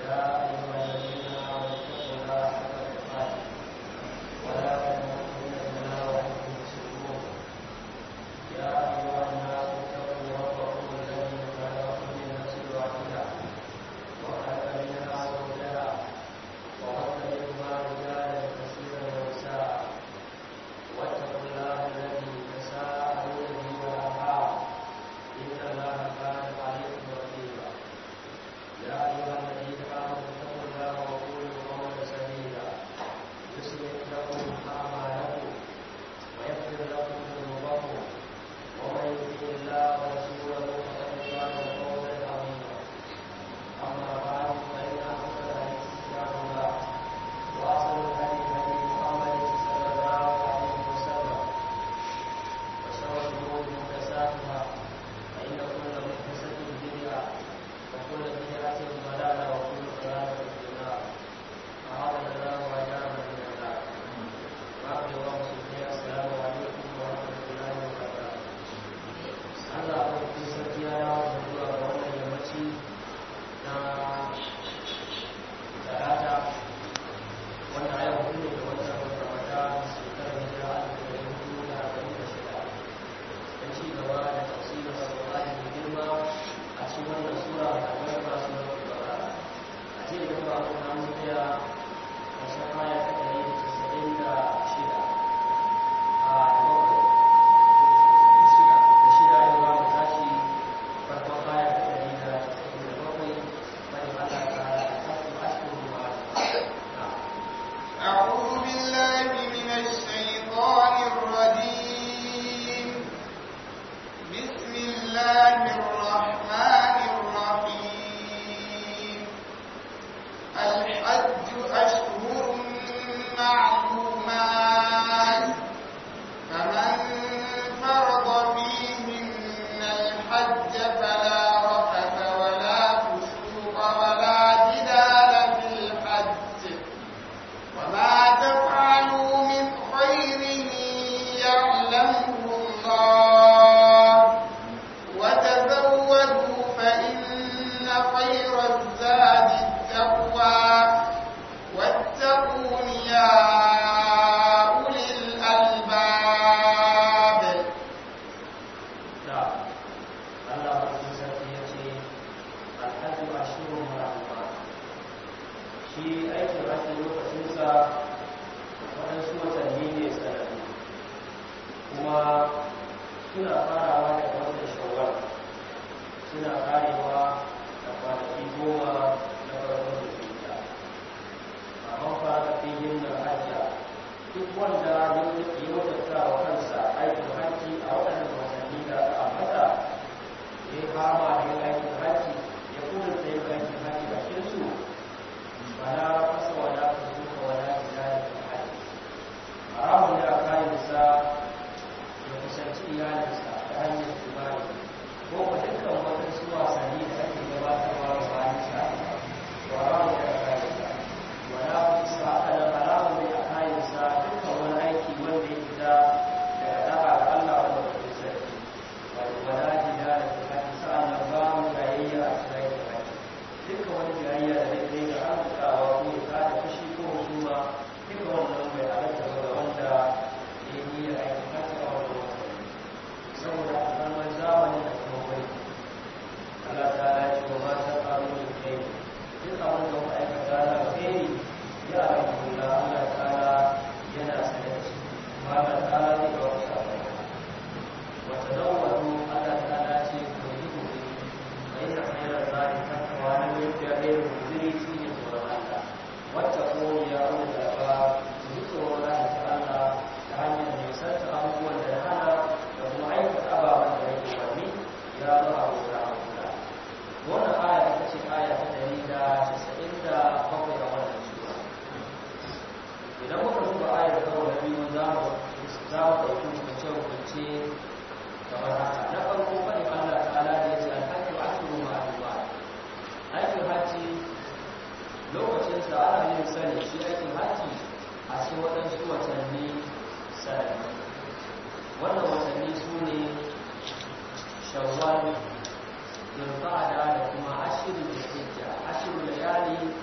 shawwal zulqa'ada da kuma ashirin da hijja ashirin layali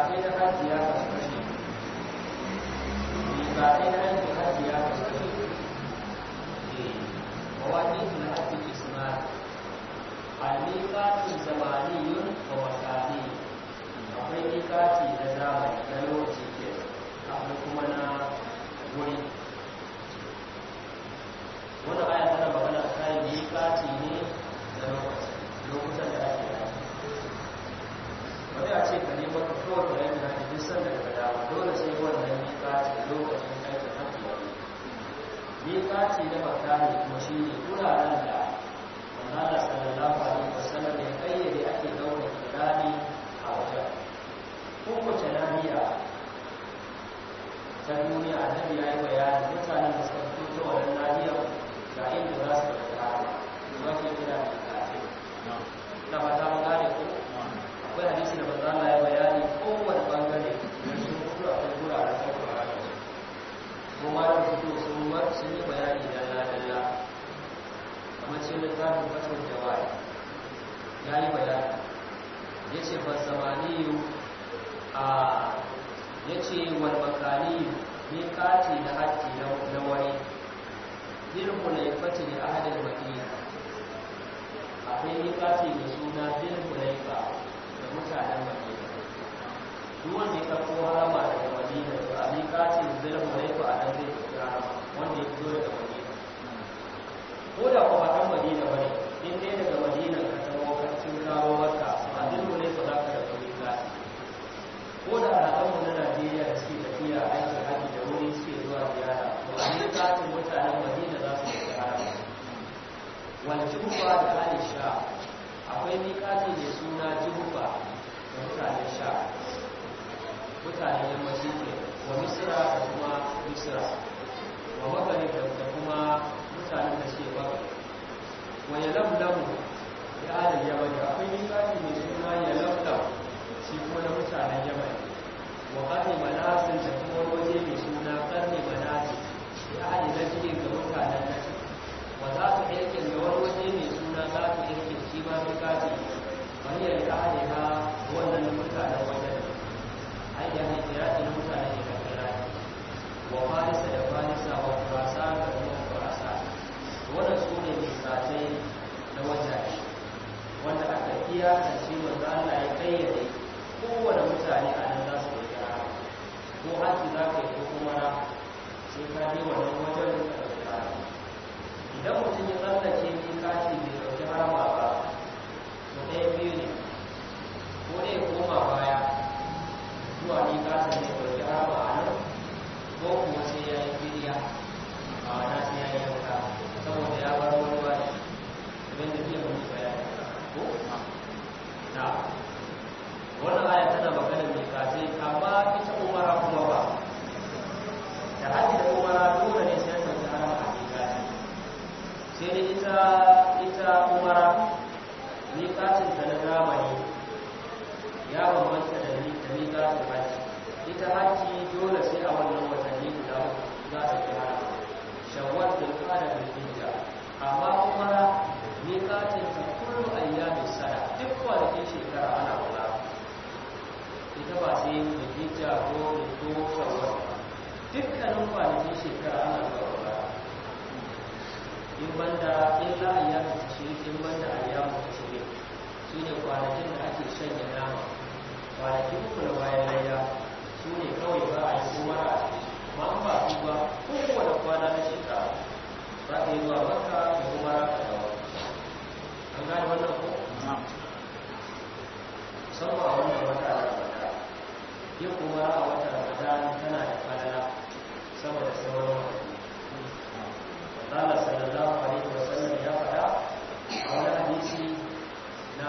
miƙatai na hajji ya kasu kashe miƙatai na hajji hajji ya kasu kashe مواقيت الحج اسمان الميقات الزماني ومكاني akwai mikati na zamani na lokaci ke akwai kuma na wuri wannan aya tana magana kan mikati ne na lokaci lokutan da ake yi wani a ce ka nemo ka kawai da yanzu na duk sanda daga dama dole sai wannan mikati lokacin aikin hajji wani miƙaci na makani kuma shi ne wuraren da manzana sallallahu alaihi wasallam ya kayyade ake ɗaukar kirani a wajen kowace nahiya ta duniya annabi ya yi bayani mutanen da suka fito ta wannan nahiyar ga inda za su da kirani kuma ke kira da miƙaci na ba ta magana ko akwai hadisi da manzana ya bayani kowane bangare da sun fito akwai wuraren ɗaukar kirani kuma da fito sun mar sun yi bayani dalla-dalla kamar ce littafin fatar jawari ya yi bayani ya ce ba zamaniyu a ya ce wal makaniyu ne kati na hajji na wani dirhu na ifati ne a hadin madina akwai ne kati mai suna dirhu na ifa da mutanen madina duk wanda ya karko harama daga madina to a miƙatin zirhu na ifa a nan zai tafi harama wanda ya fito daga madina ko da kuma ɗan madina ba ne in dai daga madina ka tawo kacin kawo maka a zirhu na ifa za ka tafi miƙati ko da alaƙanmu na najeriya da suke tafiya aikin haji da wuri suke zuwa ziyara to a miƙatin mutanen madina za su tafi harama wani jihufa da aisha akwai miƙati mai suna jihufa da mutanen sha mutanen yammaci ke wa misira da kuma misira wa magani da kuma mutanen da suke magani wa ya lamlamu ya adal yamani akwai miƙati mai suna ya lamlam shi kuma na mutanen yamani wa ƙarni manasin da kuma waje mai suna ƙarni manasin ya adal na cikin ga mutanen nashi wa za su irkin da wani waje mai suna za su irkin shi ma miƙati wani ya da ha wannan mutanen wajen ayyana kirati na mutane ne da kirati wa farisa da farisa wa kurasa da kuma kurasa wannan su ne misatai na wajaje wanda aka iyakance wanda Allah ya kayyade kowane mutane a nan za su yi kira ko haji za ka yi ko kuma sai ka je wannan wajen da ka kira idan mutum ya tsallake mikati bai ɗauki harama ba to ɗaya biyu ne ko dai koma baya zuwa ni kasa ne ɗauki harama a nan ko kuma sai ya yi filiya a wana sai ya yi yanka saboda ya bar wani wani abin da ke mutu bayani ko na wannan aya tana maganar mai kace amma ita umara kuma ba da haji da umara dole ne sai an ɗauki harama a mikati sai dai ita ita umara mikacin ta na zamani ya bambanta da miƙatun hajji ita hajji dole sai a wannan watanni guda za ta fi hana shawwal da kada da hijja amma umara miƙatun ta kullu ayyamin sana duk kwanakin shekara ana kula ita ba sai da hijja ko da ko shawwal dukkanin kwanakin shekara ana kula in banda illa ayyamin tashrik in banda ayyamin tashrik shine kwanakin da ake shanya nama kwanakin uku na bayan layya su ne kawai ba a yi kuma a ma an ba su ba kowane kwana na shekara za ka yi zuwa maka da kuma raka da wani an gane wannan ko musamman a wannan wata ramada yin kuma a wata ramada tana da falala saboda sauran wani Allah sallallahu alaihi wasallam ya faɗa a wani hadisi na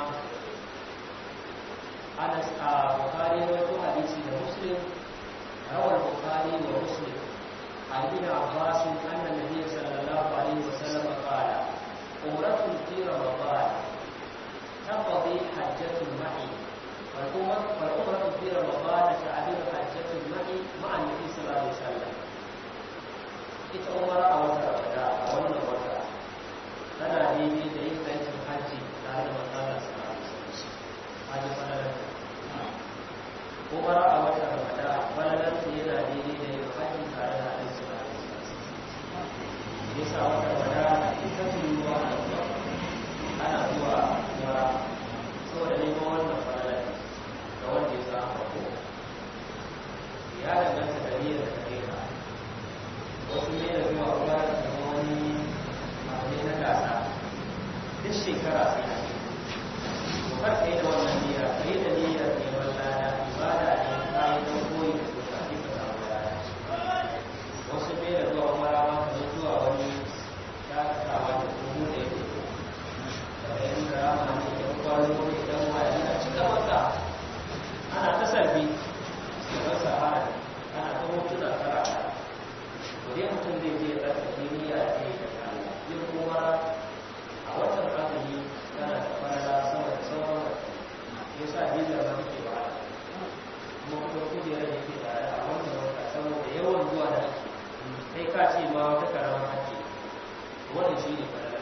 Anas a Bukhari wato hadisi da Muslim rawar Bukhari wa Muslim عن ابن عباس أن النبي صلى الله عليه وسلم قال عمرة في رمضان تقضي حجة معي والعمرة في رمضان تعدل حجة معي مع النبي صلى الله عليه وسلم ita umara a wata rabada a wannan wata tana daidai da yin aikin hajji tare da matsalar sarari hajji fadalar umara a watan ramadan falalarsa yana daidai da yin hajji tare da alaihi salatu ya sa watan ramadan ita ce ruwa ana zuwa ana zuwa umara saboda neman wannan falalar ga wanda ya sa farko ya danganta da niyyar da kai ka wasu ne da zuwa umara da zama wani abu ne na gasa duk shekara sai a yi to kar ka yi da wannan niyyar ka yi da niyyar neman lada ibada ne ka yi don koyi da su ka fi ka samu lada wasu ne da zuwa umara ma ka zuwa wani dakatawa da kuma da ya fito daga yin karama ne da kwallo ne dan waya yana cika masa ana ta sarfi da rasa hana ana ta hotuna karata to dai mutum zai je ya tsarkake niyya ya yi da Allah yin kuma a watan azumi yana da farala sama da sauran ya sa bizar ba take ba kuma kuma kujerar da ke tare a wannan wata saboda yawan zuwa da ake kai ka ce ma wata karamar ake wannan shi ne farala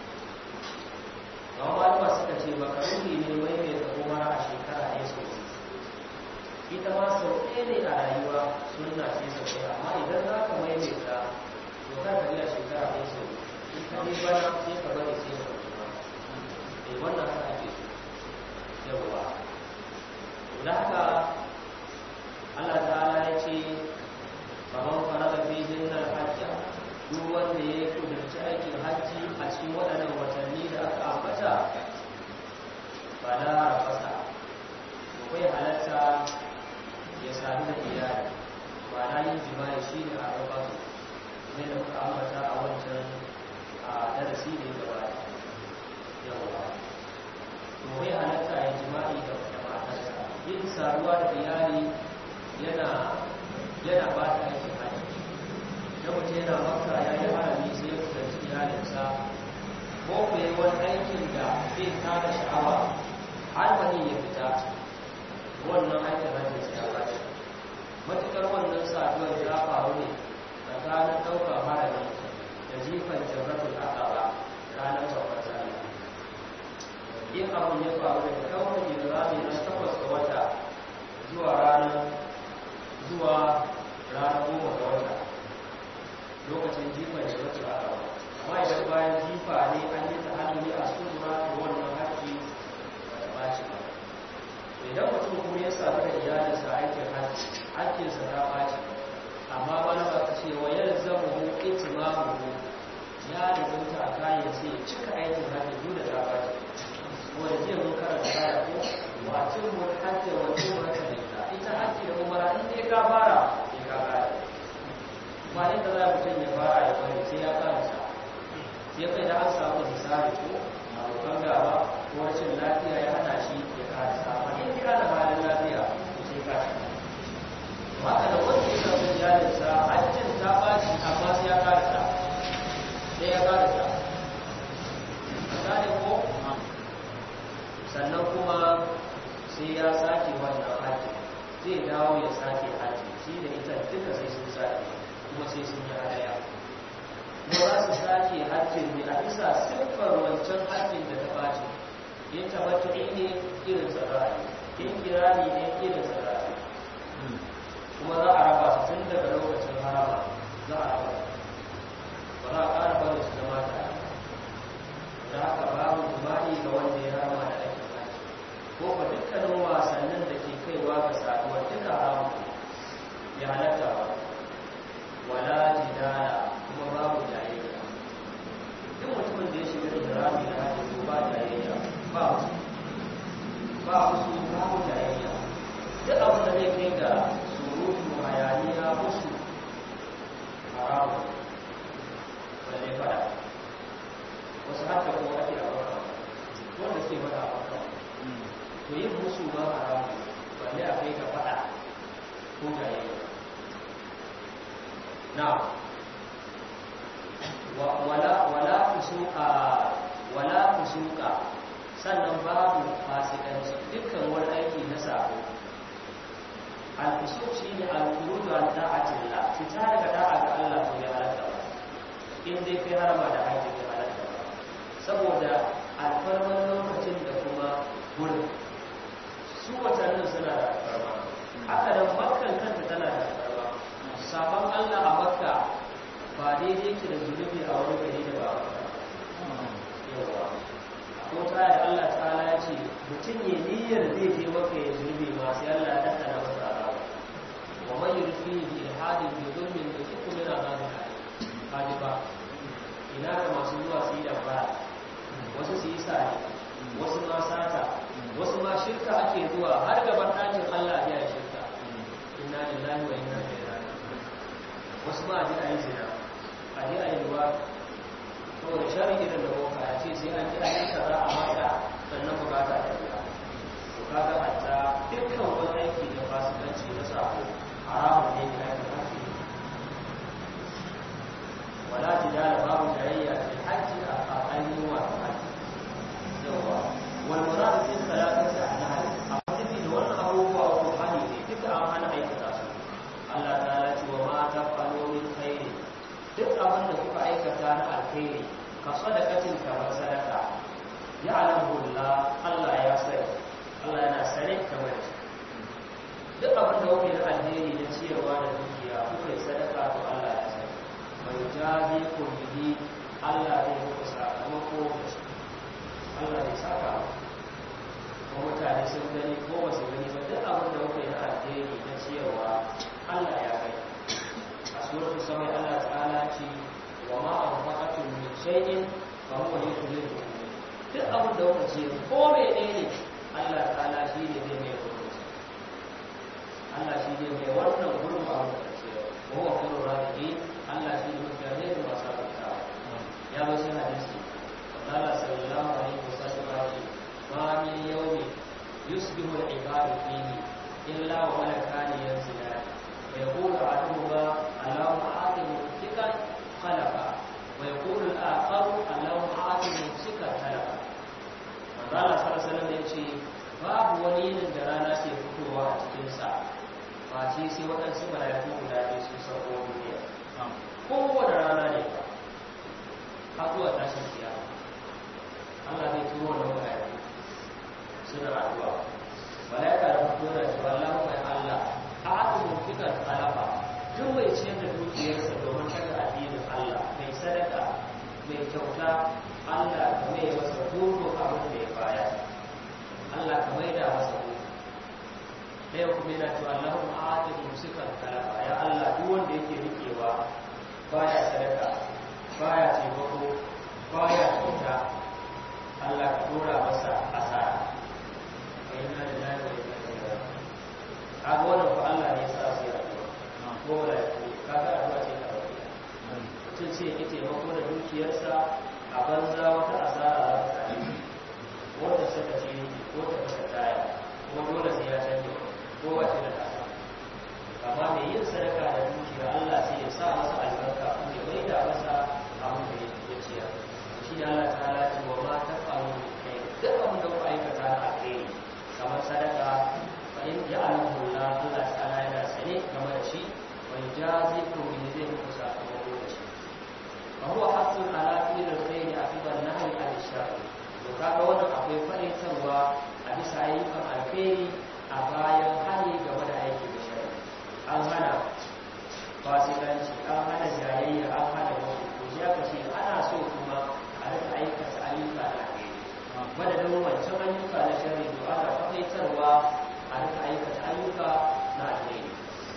ga malama suka ce makaruni ne mai mai da umara a shekara ɗaya sau ita ma sau ɗaya ne a rayuwa sunna ce sau ɗaya amma idan za ka maimaita to ka ka a shekara ɗaya sau in ka je bana sai ka bari sai ka kuma eh wannan haka ake so yawwa da haka Allah ta'ala ya ce faman farada fi jinnal hajja duk wanda ya kudurci aikin hajji a cikin waɗannan watanni da aka ambata ba na rafasa bai halatta ya sami da iyali ba na yin jima'i shi ne a rafa su ne da muka ambata a wancan a darasi ne gaba yawa to bai halatta ya jima'i da wata matarsa yin saduwa da iyali yana yana ba ta aikin hajji da mutum yana maka ya yi harami sai ya kusanci iyalinsa ko ku yi wani aikin da zai tada sha'awa har wani ya fita wannan aikin hajji sai ya bashi matukar wannan saduwar ya faru ne tsakanin ɗaukar harami da jifan jarratul aqaba ranar babbar sallah in abin ya faru da ɗaukar jirami na takwas ga wata zuwa ranar zuwa ranar goma ga wata lokacin jifan jarratul aqaba amma idan bayan jifa ne an yi ta hannu a sura da wannan hajji ba ta bashi ba idan mutum kuma ya samu da iyalinsa aikin hajji hajjinsa ta ɓaci amma ba na ba ce wa yar zama hu itimamu ya da zauta a kayan sai ya cika aikin hajji duk da ta ɓaci wanda jiya mun karanta kaya ko wa cin mun hajji wa cin mun hajji ita hajji da umara in dai ka fara sai ka kare ba inda za mutum ya fara ya bari sai ya karanta ya kai da an samu misali ko abokan gaba ko rashin lafiya ya hana shi ya karasa amma in ka da halin lafiya to sai ka ci haka da wanda ya samu iyalinsa hajjin ta ɓaci amma sai ya karasa sai ya karasa misali ko sannan kuma sai ya sake wannan hajji zai dawo ya sake hajji shi da ita duka sai sun sake kuma sai sun yi hadaya kuma za su sake hajjin ne a bisa siffar wancan hajjin da ta ɓaci in tabbatu'i ne irin sarari in kirani ne irin sarari kuma za a raba su tun daga lokacin harama za a raba ba za a ƙara bari su zama tare da haka babu jima'i ga wanda ya rama da aikin haji ko ba dukkanin wasannin da ke kaiwa ga saduwar duka haramu ya halatta ba wala jidala kuma babu jayayya duk mutumin da ya shiga da jirami da haji ko ba jayayya ba musu ba musu babu jayayya duk abin da zai kai ga surutu hayaniya musu haramu wanda zai fada wasu haka ko ake a baka wanda suke fada a baka to yin musu ma haramu balle a kai ga fada ko jayayya na wala wala fusuka wala fusuka sannan babu fasikanci dukkan wani aiki na sabo al-fusuk shine al-khuruj an ta'atillah fita daga da'a ga Allah to ya halatta ba in dai kai harama da haji ya halatta ba saboda alfarman lokacin da kuma gurin su watannin suna da alfarma haka nan makkan kanta tana da alfarma sabon Allah a makka ba daidai ke da zunubi a wani gari da ba yawa ko ta da Allah ta'ala ya ce mutum ya niyyar zai je maka ya zunubi ma sai Allah ya tattara masa azaba wa man yurfi bi ilhadin bi zulmin yusiku min azabin alim ba ina da masu zuwa su yi da ba wasu su yi sare wasu ma sata wasu ma shirka ake zuwa har gaban ɗakin Allah ya yi shirka inna lillahi wa inna ilaihi raji'un wasu ma a ji a yi zina a ji a yi ruwa saboda shari'i da boka ya ce sai an ji a yi kaza a mata sannan bukata ta biya to kaga hatta dukkan wani aiki da fasikanci na sako haramun ne da ake haƙƙi wala jidala babu tarayya fil hajji a ainihin wato hajji yawa wal murad fi salatati ahnahi amma tafi da wannan abubuwa ko hali ne duka an hana aikata su Allah ta'ala ce wa ma tafalu min khairi duk abin da kuka aikata na alkhairi ka sadaqatin kamar sadaka ya alamu Allah Allah ya sani Allah yana sani kamar shi duk abin da kuka yi na alheri na ciyarwa da dukiya kuka yi sadaka to Allah ya sani mai jazi ku bihi Allah zai muku sakamako da shi Allah zai saka ko mutane sun gani ko ba su gani ba duk abin da kuka yi na alheri na ciyarwa Allah ya gani a suratul samai Allah ta'ala ce wa ma anfaqatum min shay'in fa huwa yukhlifu duk abin da kuka ce ko menene Allah ta'ala shi ne zai mai hukunci Allah shi ne mai wannan gurbin abin da ce wa huwa kullu radiqin Allah shi ne mutane da masu abutawa ya zo shi hadisi Allah sallallahu alaihi wasallam ya ce ma min yawmin yusbihu al-ibadu fihi illa wa malakani yanzilani ويقول أحدهما اللهم آت ممسكا خلفا ويقول الآخر اللهم آت ممسكا خلفا manzala sallallahu alaihi ya ce babu wani yinin da rana ke fitowa a cikin sa face sai waɗansu mala'iku guda biyu sun sauko duniya kowane rana ne ba har zuwa tashin kiyama Allah zai turo wannan mala'iku suna addu'a mala'ika da fito da cewa Allahu ya Allah a'atu mumfikan alafa duk mai ciyar da dukiyarsa domin daga addinin Allah mai sadaka mai kyauta Allah ka mai masa dukkan abin da ya baya Allah ka mai da masa dukkan da yau kuma yana cewa Allahun a'atu mumfikan alafa ya Allah duk wanda yake rikewa baya sadaka baya taimako baya kyauta Allah ka dora masa asara wa inna lillahi wa inna ilaihi raji'un kaga wannan fa Allah ne ya sa su yi addu'a ko da kaga addu'a ce ta rabu mutum ce ya taimako da dukiyarsa a banza wata asara za ta same shi wanda suka ce ko ta fasa taya ko dole sai ya canje ko wace da kasa amma mai yin sadaka da dukiya Allah sai ya sa masa albarka ko ya mai da masa abin da ya ciyar shi ne Allah ta halatta wa ma ta faru kai duk abin da ku aikata na alheri kamar sadaka in ja'alahu Allah Allah ta'ala yana sane game da shi wa yajazikum bi zai muku sakamako da shi fa huwa haqqun ala fi'l al-khayr aqiba an-nahy al-shar to kaga wannan akwai faraitarwa a bisa ayyukan alkhairi a bayan hali game da aiki da shari'a an hana fasikanci an hana jayayya an hana wasu to ya kace ana so kuma a rika aikata ayyuka da alkhairi madadin wancan ayyuka na shari'a to ana faraitarwa a rika aikata ayyuka na alheri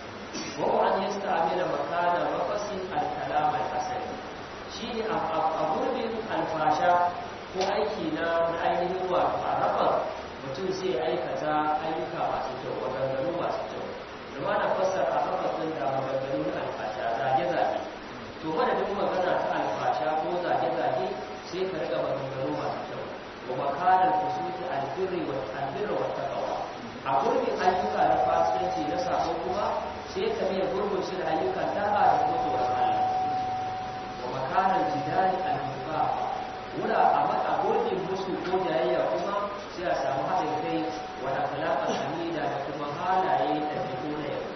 wa an yasta'mila makana mafasin al-kalam al-asali shine a gurbin alfasha ko aiki na ainihin wato a rafa mutum sai aikata ayyuka masu kyau maganganu masu kyau da ma na fassara a rafasin da maganganu na alfasha zage-zage to madadin magana ta alfasha ko zage-zage sai ka riga maganganu masu kyau wa makanar kusuti albirri wa albirra wa taqwa a gurbin ayyuka na fasikanci na sabo kuma sai ka mai gurbin shi da ayyukan da'a da kuma tsoron Allah wa makanar jidali al-mufafa wura a mata gurbin musu ko jayayya kuma sai a samu haɗin kai wa akhlaqal hamida da kuma halaye da fito na yau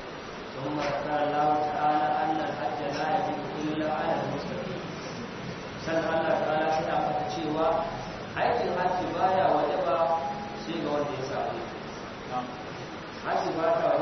ثم ذكر الله تعالى أن الحج لا يجب إلا على المستقيم سنة الله تعالى سنة فتشيوا aikin hajji baya wajaba sai ga wanda ya samu hajji ba ta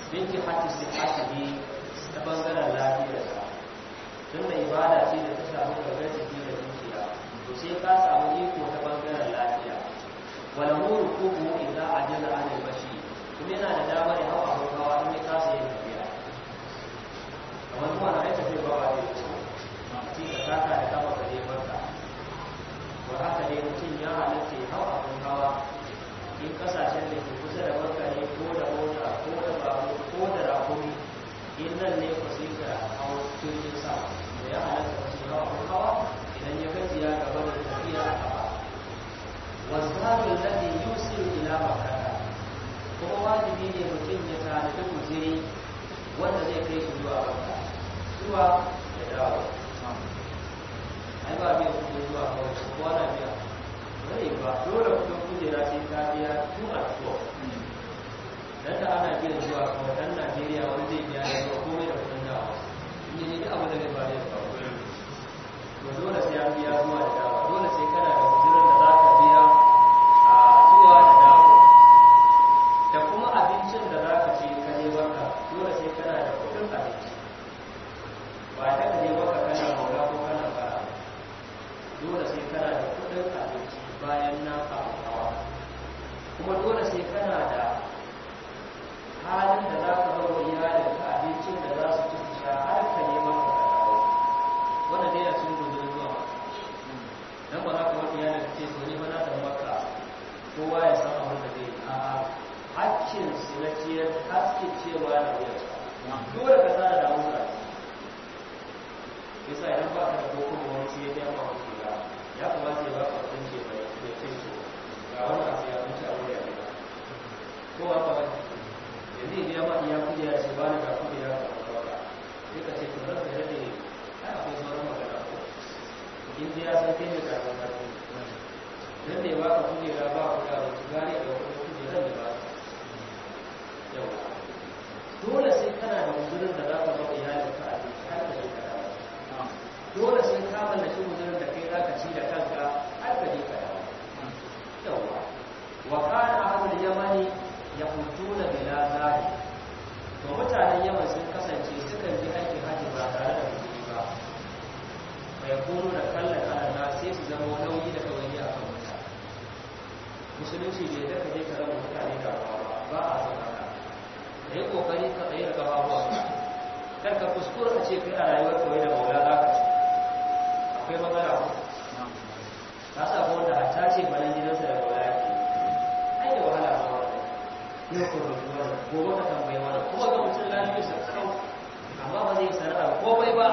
binki hati sihhatihi ta bangaren lafiyarsa tunda ibada ce da ta samu gangar jiki da zuciya to sai ka samu iko ta bangaren lafiya wala muru kuku idza ajaza an bashi kuma yana da damar ya hawa abin hawa in ya kasa yin tafiya kamar kuma na aika zai bawa da ko a ce ka taka da kafa ka je barka to haka ne mutum ya halatta ya hawa abin hawa in kasashen da ke kusa da barka ne ko da mota ko da babur ko da rakumi in nan ne ku sai ka hau jirgin sama da ya halatta ka sai hawa abin hawa idan ya gajiya gaba da tafiya a kafa wasu الذي يوصل إلى مكة kuma wajibi ne mutum ya tanadi guziri wanda zai kai shi zuwa makka zuwa ya dawo ai ba biya kudin zuwa kawai kowa na biya bane ba dole kudin kujera sai ka biya tun a zuwa dan da ana biyan zuwa kawai dan Najeriya wani zai biya ya zuwa komai da kudin dawa in yi duk abu da zai ba zai kawo to dole sai an biya zuwa da dawa dole sai kana da guzirin da za ka biya a zuwa da dawa da kuma abincin da za ka ce ka je maka dole sai kana da kudin abinci ba ta ka je maka kana maula ko kana bara dole sai kana da kudin abinci bayan nan abu hawa kuma dole sai kana da halin da za ka bar wa iyalin ka abincin da za su ci su sha har ka je maka ka dawo wannan dai a cikin gudun zuwa dan ba za ka wani iyalin ka ce to ni ba na da maka kowa ya san abin da zai yi a'a hakkin su na ciyar hakkin cewa na wuyar dole ka tsara da musa yasa idan ba ka da koko da wani sai ya ba ku ga ya kamata ya ba ka kudin ce bai da ce to ga wannan abu ya wuce a wuri a ko ba ba yanzu idan ya ma iya kudi ya ce ba ni ga kudi ya ka ba ka sai ka ce to ran da rage ai akwai sauran magana ko in dai ya san kai ne ka san ka dan da ya ba ka kudi ya ba ku da gari da kudi kudi ran da ba yau dole sai kana da guzurin da za ka ba iyalin ka abinci har ka je ka dawo dole sai ka mallaki guzurin da kai za ka ci da kanka har ka je ka dawo yawa wa kana ahlul yamani yaqutuna bila zari to mutanen yaman sun kasance sukan ji aikin haji ba tare da guzuri ba bai kono da kallon alana sai su zama nauyi da kawai a kan mutane musulunci bai da ka je ka raba mutane da ba ba a son haka da yi kokari ka tsaye da gababuwa kar ka kuskura ka ce kai a rayuwar kawai da maula za ka ci akwai matsala ko ka sa ko wanda hatta ce balan gidansa da maula ya ke ai da wahala ba wanda yau ko rubu wanda gobe ka tambayi wanda kuma ga mutum lafiya sa kau amma ba zai sana'a komai ba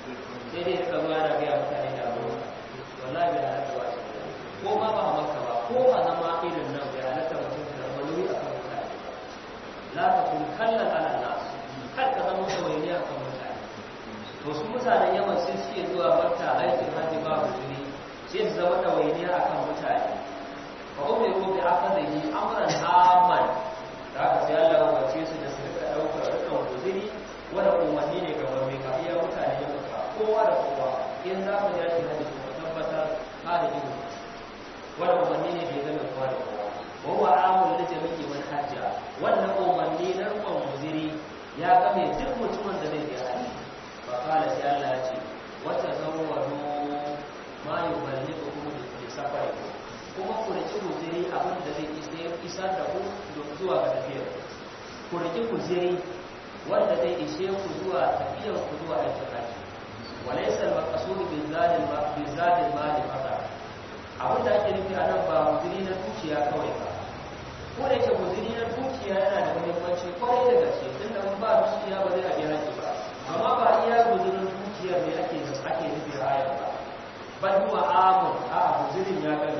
sai dai ka zuwa da gaya mutane da abu wallahi bai halatta ba ko ma ba a maka ba ko a zama irin nan bai halatta mutum ka zama nauyi a kan mutane la ta kun kallan ala nas kar ka zama tawaini a kan mutane to su mutanen yaman sai suke zuwa barta aikin haji ba hujuri sai su zama tawaini a kan mutane fa umiru bi akadhihi amran amman da aka sai Allah ya wace su da su rika daukar rikan hujuri wanda umarni ne ga mai ka iya mutane ya muka kowa da kowa in za ku yaki haji ku tabbatar ka da ido wanda umarni ne da ya zama kowa da kowa wa huwa amul li jami'i man hajja wannan umarni na rukun muziri ya game duk mutumin da zai je haji fa kala sai Allah ya ce wata zawwadu ma yuballighukum bi safari kuma ku riki muziri abin da zai isar da ku zuwa ga tafiyar ku riki muziri wanda zai ishe ku zuwa tafiyar ku zuwa aikin haji walaysa al-maqsud bi zadil ma bi zadil mali faqat abin da ake nufi a nan ba muziri na dukiya kawai ba ko da yake guzuri na dukiya yana da muhimmanci kwarai da gaske tun da ba dukiya ba zai a biya haƙi ba amma ba iya guzurin dukiyar ne ake ake nufi a ayar ba bal huwa amun a guzurin ya gani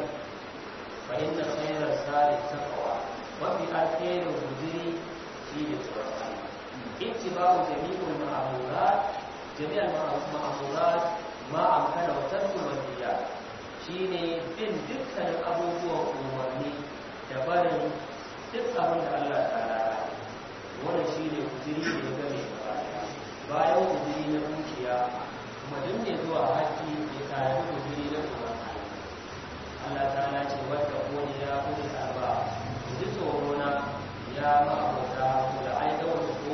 fa inna khayra sari taqwa mafi alkhairin guzuri shi ne tsoron Allah ittiba'u jami'ul ma'amurat jami'al ma'amurat ma amkana wa tarku manhiyat shine bin dukkanin abubuwan umarni da barin duk abin da Allah ta lara wannan shi ne kujiri da ya game bayan kujiri na dukiya kuma duk ne zuwa haji ya tare da kujiri na tsoron Allah ta ce wadda kone ya kone alba ku ji tsoro na ya ma abota ku da aida wanda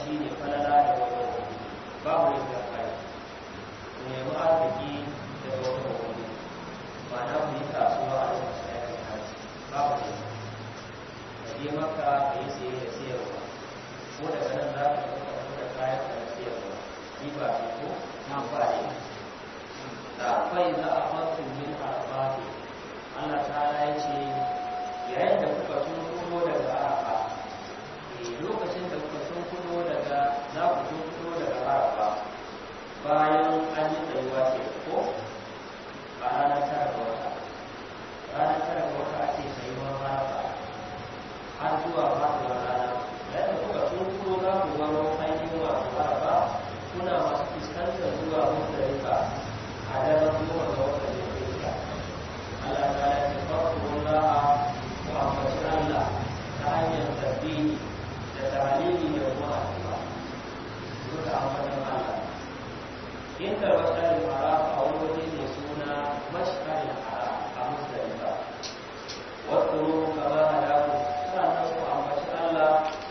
shi ne falala da wani babu yin kai ku nemi arziki daga wani wani ba na ku yi kasuwa a lokacin aikin hajji babu ne ka je maka ka yi saye da sayarwa ko daga nan za ka ɗauka ko da kayan ka da sayarwa ni ba ne ko na ba ne da fai za a fasu min arafati Allah ta'ala ya ce yayin da kuka tun kudo daga arafa lokacin da kuka tun kudo daga za ku tun kudo daga arafa bayan an yi tsayuwa ke ko a ranar tara ga wata ranar tara ga wata ake tsayuwar arafa har zuwa faɗuwar rana yayin da kuka tun kudo za ku baro ainihin wato arafa kuna masu fuskantar zuwa muzdalifa a daren goma ga watan da ya Allah ta ya ce farko Allah wa ambaci Allah ta hanyar tasbihi da tahlili da kuma addu'a duka ambatan Allah inda mashar haram a wani waje ne suna mashar haram a musdalifa wasu kama hadaku sannan ku ambaci Allah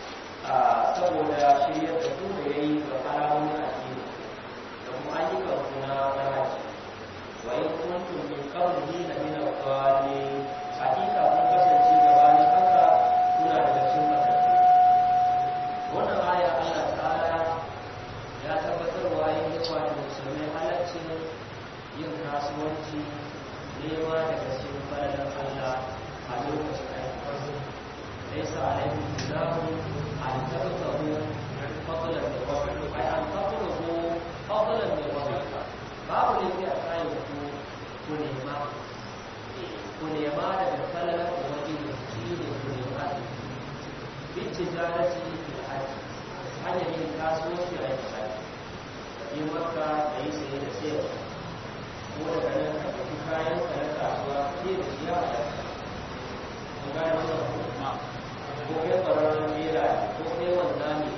saboda shirya da ku da yayi ga alamomin addini da kuma ayyukan kuna na haji wa in kuntum min qablihi la min al-dhalin hakika kun kasance gabanin haka kuna daga cikin matattu wannan aya Allah ta'ala ya tabbatar wa yin yawa da musulmai halaccin yin kasuwanci nema daga cikin falalan Allah a lokacin aiki laysa alaikum junahun an tabtahu fadlan min rabbikum ay an tatlubu fadlan min rabbikum babu ne a kayan ku ku nema ku nema daga falalar ubangiji shi ne ku nema bin tijarati fil hajji hanyar yin kasuwanci a yin hajji yi maka da yi saye da sayarwa ko daga nan ka ɗauki kayan ka na kasuwa ke da shi a hajji kun gane wannan ko ko kai ƙwararren mera ko kai wanda ne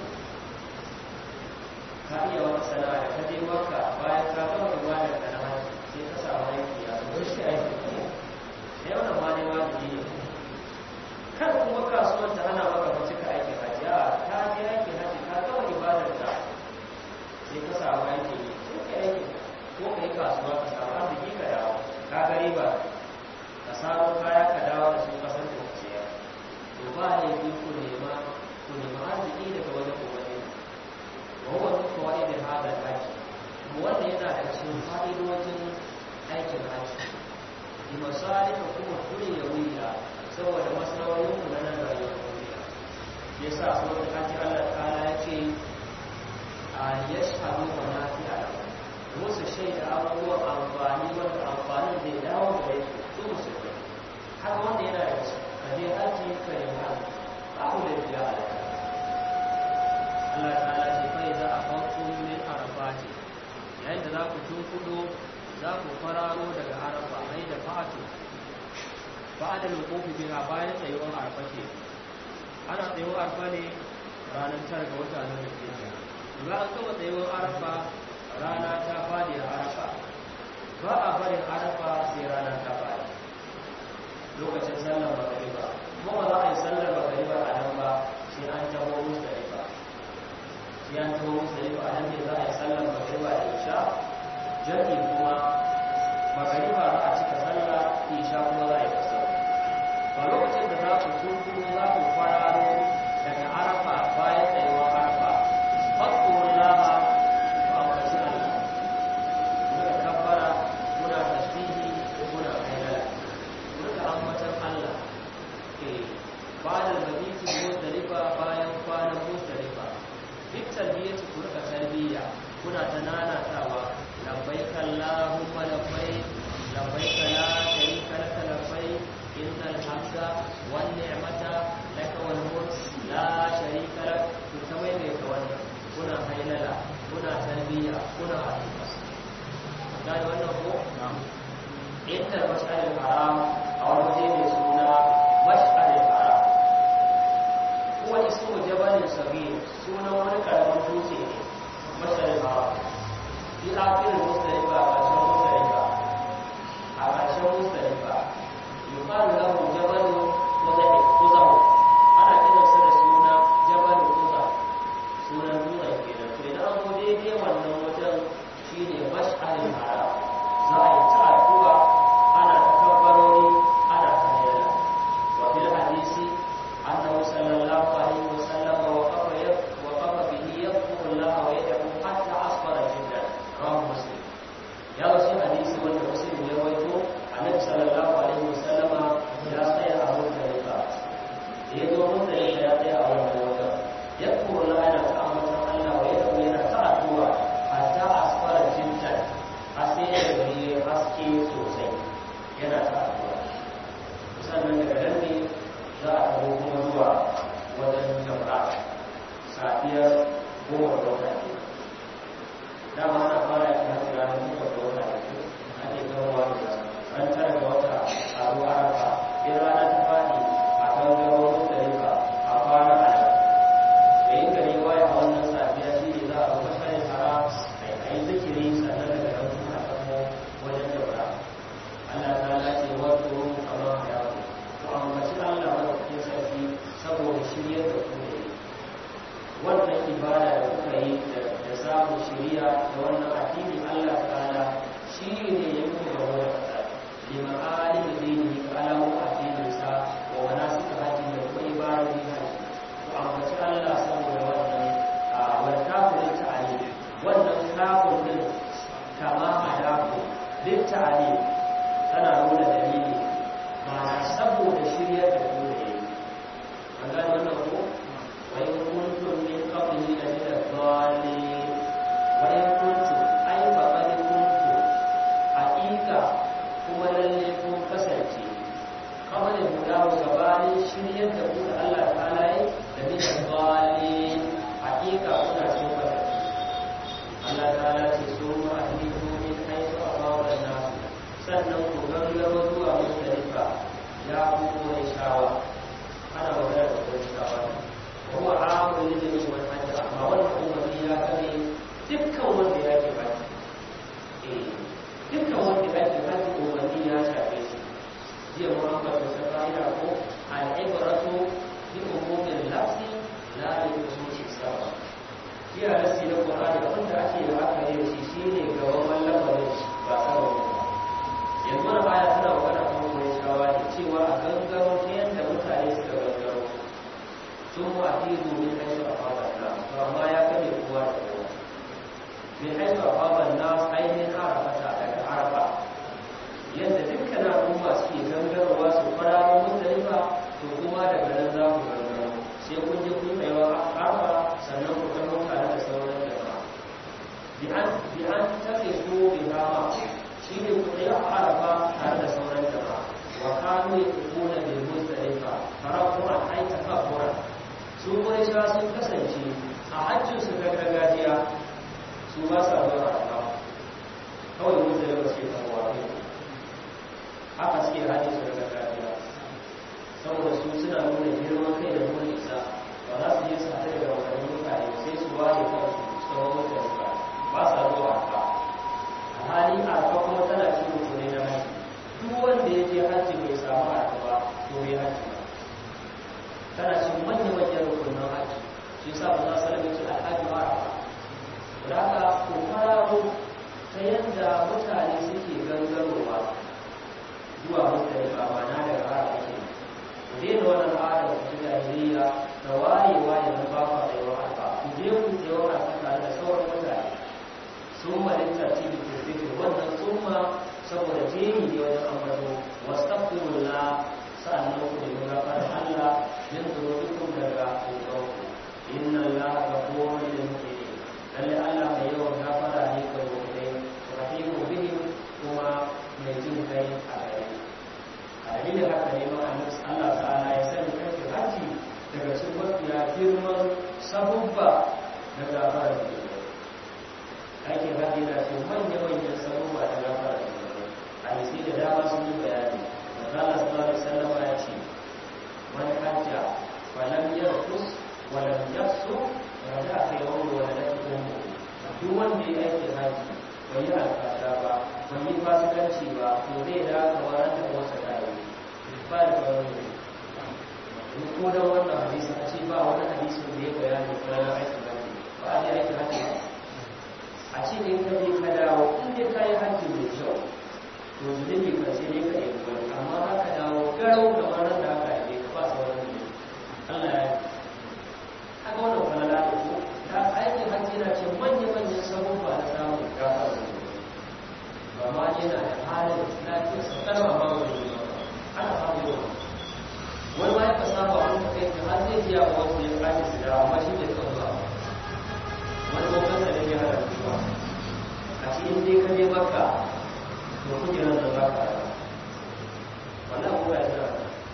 ka iya wata sana'a da ka je maka bayan ka gama ibadar ka na hajji sai ka samu aiki a zuwa shi aiki ne sai wannan ma ne wajibi ne kan kuma kasuwar ta hana maka ba cika aikin hajji a ka je aikin hajji ka gama ibadar ka sai ka samu aiki ne sai ka aiki ko ka yi kasuwa ka samu arziki ka dawo ka ga riba ka samu kaya ka dawo da su kasar da ku siya to ba ne ku nema ku nema arziki daga wajen ubangiji وهو من فوائد هذا الحج wanda yana da cikin fa'idojin aikin hajji bi masalih kuma kulli yawiya saboda maslahohin ku na nan rayuwar duniya yasa ko da kaji Allah ta'ala yace an yashhadu wa nafi'a musu shaida abubuwan amfani wanda amfanin zai dawo da yake su musulmi har wanda yana da kaje haji ka yi haji babu da biya Allah ta'ala ce kai za a farko min arafati yayin da za ku tunkudo za ku fararo daga arafa ai da fatu ba da lokofi biya bayan tsayuwar arafa ke ana tsayuwar arafa ne ranar tara ga wata na da ke ba an gama tsayuwar arafa rana ta fadi a arafa ba a barin arafa sai rana ta fadi lokacin sallar magariba kuma ba za a yi sallar magariba a nan ba sai an taho musdalifa sai an taho musdalifa a nan ne za a yi sallar magariba da isha jami kuma magariba za a cika sallah isha kuma za a yi kasar ba lokacin da za ku sun kuma za ku fararo daga arafa bayan tsayuwar arafa fakkuwar laha ba a kashi allah muna kabbara muna tasbihi muna kaidala muna ambatan allah ke ba da mabiti musdalifa bayan kwanan musdalifa duk talbiyyaci ku rika talbiyya kuna ta nanatawa labbaik allahumma labbaik labbaik la sharika laka labbaik innal hamda wan ni'mata laka wal mulk la sharika lak ku tawai mai ka wannan kuna hailala kuna talbiyya kuna addu'a gane wannan ko inda mash'alil haram a wani waje mai suna mash'alil haram kuma ismu jabalin sabir sunan wani karamin dutse ne mash'alil haram fi akirin mustalifa a ƙarshen mustalifa a ƙarshen mustalifa yuqalu lahu jabalu kuzahi kuzahu ana kiransa da suna jabalu kuzahu sunan samun shiriya da wannan addini Allah ta'ala shi ne ya yi ga wani kasa lima alim dini ga alamu addinin sa wa wana suka haji da kuma ibadodi haji to ambaci Allah saboda wannan a wani kafirin ta'ali wannan kafirin kama hadaku duk ta'ali tana nuna dalili ma'ana saboda shiryar da ku ne an gane wannan ko wa in kuntum min qablihi la min ad-dallin wa in kuntum ay fa qad kuntum haqiqa kuma lalle kun kasance kamar da gudawa gabanin shiryar da ku da Allah ta'ala yi da min ad-dallin haqiqa kuna cikin kasance Allah ta'ala ce su ma ahliku min haythu amara an-nas sannan ku gangaro zuwa musdalifa ya ku ne shawa ana magana da kuma shawa kuma amun lillahi wa hajji amma wannan umarni ya kare dukkan wanda ya ke baki eh dukkan wanda ya ke baki umarni ya shafe shi jiya mu an bata ta fa'ida ko al-ibratu bi umumin lafzi la bi khususi sabab jiya nasi na qur'ani abinda ake da aka yi shi shine gaban lamarin ba sababin ba yanzu na baya tana magana kan wani shawa ne cewa a gangaro ta yadda mutane suka gangaro sun wa fi domin haisu a faban na to amma ya kame kowa da kowa min haisu a faban na ainihin arafata daga arafa yadda dukkan al'umma suke gangarowa su fararo mutalifa to kuma daga nan za ku gangaro sai kun je kun tsayawa arafa sannan ku gano tare da sauran jama'a bi an tafi so bi hama shi ne kuɗi a arafa tare da sauran jama'a wa kanu ya tuko na bai musdalifa farakuwa aika kafura su kuma sha sun kasance a hajjin su ta gargajiya su ba sa zuwa arafa kawai musdalifa suke kawowa kai haka suke hajjin su ta gargajiya saboda su suna nuna girman kai da nuna isa ba za su je su haɗu da wani mutane sai su ware kansu tsawon musdalifa ba sa zuwa arafa hali arfa kuma tana cin rukuni na haji duk wanda ya je haji bai samu arfa ba to bai haji ba tana cin manyan manyan rukunin haji shi yasa ba za su rage ci alhaji ba arfa da haka ko fararo ta yadda mutane suke gangarowa zuwa mutane ba ma na daga ara ake ku daina wannan al'ada ta jahiliya da wayewa yanzu ba ku tsayuwar arfa ku je ku tsayuwar arfa tare da sauran mutane sun malinta ce da ke zikir wannan summa saboda jeri ne wajen ambato wastaghfirullah sa'annan ku da gafara Allah min dhunubikum daga kubanku inna Allaha ghafurun lil mu'minin lalle Allah mai yawan gafara ne ga mu'minai rahimu bihim kuma mai jin kai a gare a dalilin haka ne ma annabi Allah ta'ala ya sani kake haji daga cikin mafiya girman sabubba na gafara da ake haɗe na ce manya-manyan sabubba da gafara da zunubai a yasi da dama sun yi bayani manzala sallallahu alaihi wasallam ya ce man hajja wa lam yarfus wa lam yafsu raja a kai wani wa lam yakunu duk wanda ya aiki haji bai yi alfasha ba bai yi fasikanci ba to zai da kamar da wasa da yi ba da kawai ne ko da wannan hadisi a ce ba wani hadisi da ya bayani ranar aikin haji ba a je aikin haji ba a ce in ka je ka dawo in dai ka yi hajji mai kyau to zunubi ka sai dai ka yi wani amma za ka dawo garau kamar nan da aka yi ka ba sauran zunubi Allah ya yi haka wannan falala da ko ta aikin hajji yana ce manya-manyan sabubba na samun gafara da zunubi ba ma yana da halin lafiyar sa kalma ma wani zunubi ana samun yawa wani ma ya ka saba wani ka kai har zai biya wa wasu ya kaji su da amma shi bai kan zuwa wani babban da ya hada zuwa a cikin dai ka je baka to kujerar da za ka rana wannan kuma ya zara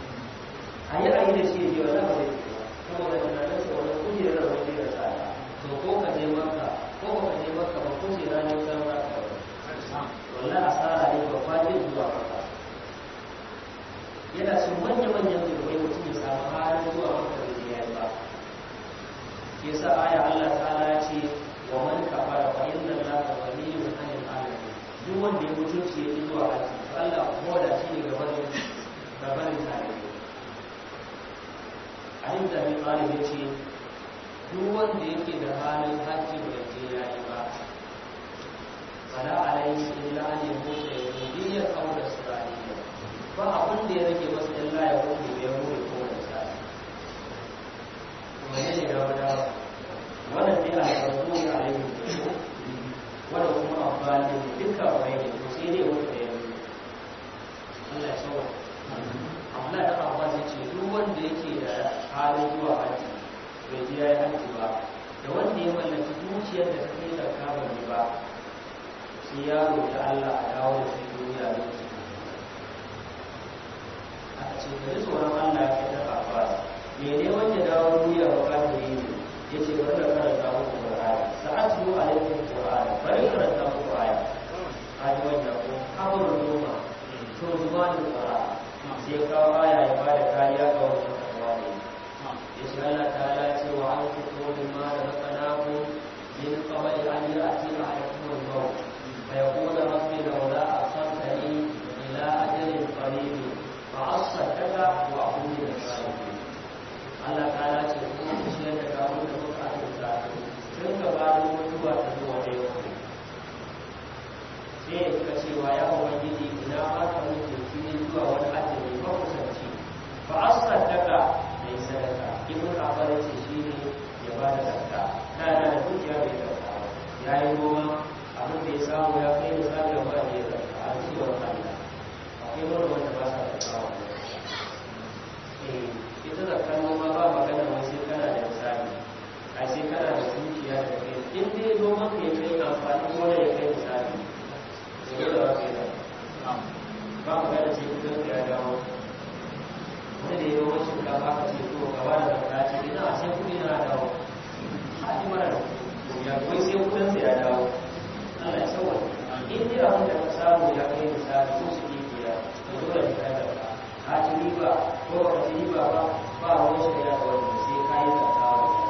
a yi ayi da shi ya je wannan ba zai ce ba saboda tunanin sa wani kujerar da wani da tsada to ko ka je maka ko ba ka je maka ba kujera ne kan za ka wannan asara ne ba fadin zuwa maka yana cin manya-manyan zurbai mutum ya samu halin zuwa maka da ya yi ba yasa aya Allah ta'ala ya ce wa man kafara fa inna Allaha ghaniyyun 'anil 'alamin duk wanda ya mutunci ya zuwa haji Allah ko da shi ne gaban gaban tare Ali da Abi Talib ya ce duk wanda yake da halin hajji bai je ya yi ba fala alaihi illa an yamuta yahudiyya aw nasraniyya ba abin da ya rage masa illa ya mutu ya mutu ko da sai kuma ne da wada wannan ne a farko ya alaihi wanda kuma amfani duka bai ne to sai dai wanda ya mutu Allah ya sauwa Allah da Abbas ya ce duk wanda yake da halin zuwa haji bai je ya yi haji ba da wanda ya mallaki dukiyar da ta kai da kamar ba sai ya roƙi Allah a dawo da shi duniya lokaci aka ce ka ji tsoron Allah ya kai ta Abbas mene wanda dawo duniya ba ka da yi ya ce bari da karanta muku Qur'ani sa'atu alaikum Qur'ani bari karanta muku aya kaji wanda ko habar noma to zuwa da Qur'ani sai kawo aya ya ba da kariya ga wannan kawai ya ce Allah ta'ala ce wa an fito min ma da makanaku min qabli an ya'ti ahadakum al-maut fa yaqulu rabbi lawla akhartani ila ajalin qarib fa asaddaka wa akun min as-salihin Allah ta'ala ce kuma ku shi da kawo da kuka ta tun gabanin mutuwa ta zuwa da yau sai ka cewa ya ubangiji ina ma ka mutu kini zuwa wani ajali ba kusanci fa asaddaka da yi sadaka ibn abbas ya ce shi ne ya ba da zakka na yana da dukiya bai zakka ya yi noma abin da ya samu ya kai misali ba da ya zakka a cewar Allah akwai wani wanda ba sa zakka wa eh ita zakkar noma ba magana wai sai kana da misali ai sai kana da dukiya da kai in dai noman ka ya kai amfani ko ya kai misali dole ba kai da ba mu gane sai kudin ya dawo wani da ya yi wacin ka ba ka ce to gaba da zakka ce ina sai kudi na dawo a ji mara da ya kai sai kudin sa ya dawo Allah ya sauwa in dai abin da ka samu ya kai misali ko su ke biya to dole ne ka da ka ci riba ko ba ka ci riba ba ba wani shari'a da wani sai ka yi zakka